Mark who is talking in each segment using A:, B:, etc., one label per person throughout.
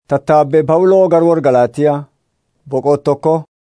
A: Tattaabbee Pawuloo garwoora Galaatiyaa boqonnaa tokko.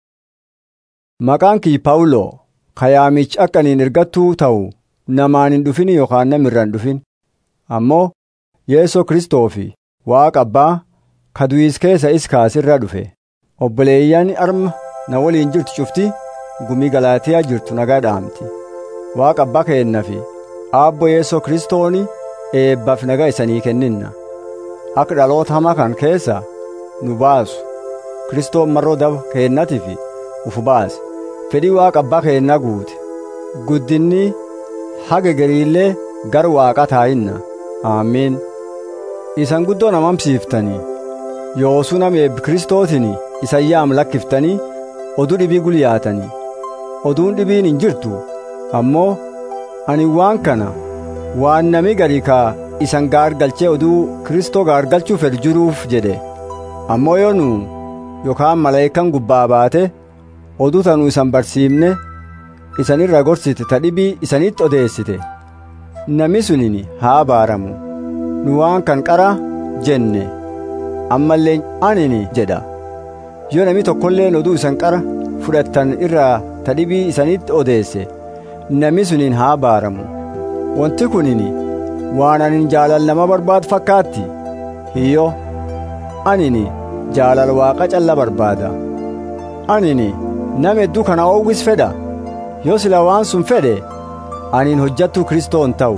A: Maqaan kii Pawuloo kayaamichi akka ani ergattuu ta'u namaan hin dhufin yookaan namirraa hin dhufin ammoo Yeesoo Kiristoofi Waaqa Abbaa ka du'is keessa is kaasirra dhufe obboleeyyan arma na waliin jirtu cufti gumii Galaatiyaa jirtu nagaa dhaamti Waaqa Abbaa keenna fi Aabbo Yeesoo Kiristooni eebbaaf nagaa isanii kenninna akka dhaloota hamaa kan keessa nu baasu Kiristoon marroo daba keennatiif uf baase fedhii Waaqa Abbaa keennaa guute guddinni haga gariillee gar Waaqa taa'inna aamiin isan guddoo namamsiiftanii yoosuu nama eebbi Kiristootiin isayyaam lakkiftanii oduu dhibii gulyaatanii oduun dhibiin hin jirtu ammoo ani waan kana waan nami gari kaa isan gaargalchee oduu Kiristoo gaargalchuu fedhu jiruuf jedhe ammoo yoo nu yookaan malaayikaan gubbaa baate oduu tanuu isan barsiifne isan irra gorsite ta dhibii isanitti odeessite nami sunin haa baaramu nu waan kan qara jenne ammallee anini jedha yoo nami tokkolleen oduu isan qara fudhattan irraa ta dhibii isanitti odeesse nami suniin haa baaramu wanti kunini waan anin jaalal nama barbaadu fakkaatti hiyyo anini jaalal waaqa calla barbaada anini nama hedduu kana oowwis fedha yoo sila waan sun fedhe anin hojjattuu kristoon ta'u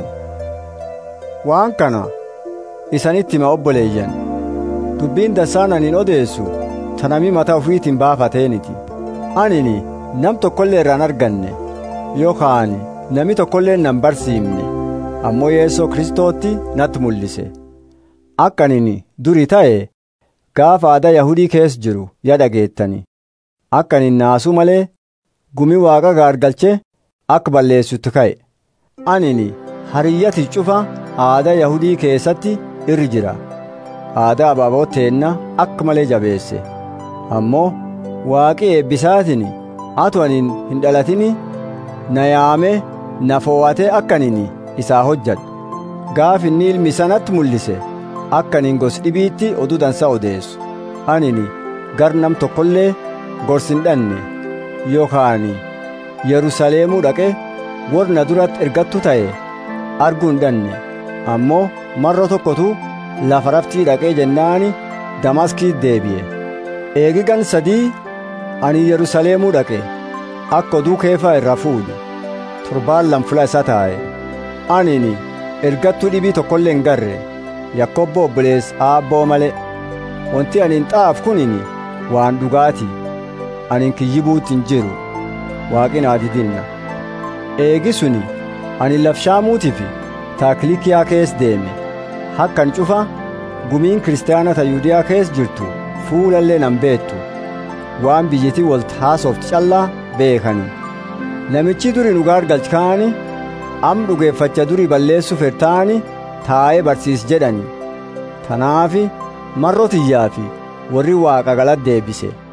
A: waan kana isanitti hima obboleeyyan dubbiin dassaan anin odeessu tanami mataa ofiitiin baafateeniti anini nam tokkollee irraan arganne yookaan nami tokkollee nan barsiifne ammoo yeesoo kristootti natti mul'ise akka anin duri ta'e gaafa aadaa yahudii keessa jiru ya dhageettani akka anin naasuu malee gumi waaqa gaargalche akka balleessutti ka'e anini hariyyati cufa aadaa yahudii keessatti irri jira aadaa abaaboo teenna akka malee jabeesse ammoo waaqi eebbisaatiin atu anin hin dhalatini na yaame na foowwate akka anin isaa hojjadhu gaaf inni ilmi sanatti mul'ise akka anin gos dhibiitti oduu dansa odeessu anini gar nam tokkollee gorsin dhanne yookaan yerusaleemuu dhaqe warra duratti ergattu ta'e arguu hin dhanne ammoo marro tokkotu lafa raftii dhaqee jennaani damaskii deebi'e eegigan sadii ani yerusaleemuu dhaqe akka oduu keefaa irraa fuudhu torbaan lamfula isa taa'e anini ergattuu dhibii tokkollee hin garre yakkobbo obbolees aabboo malee wanti ani hin xaaf kunini waan dhugaati ani kiyyibuutti hin jiru waaqin aadidinna eegi suni ani lafshaamuutiif taakilikiyaa kees deeme hakkan cufa gumiin kiristaanata yuudiyaa kees jirtu fuulallee nan beettu waan biyyitii walt haasofti callaa beekani namichi duri nu gaargalchikaani am dhugeeffacha duri balleessu fertaani taa'ee barsiis jedhani tanaafi marrotiyyaa fi warri waaqa galata deebise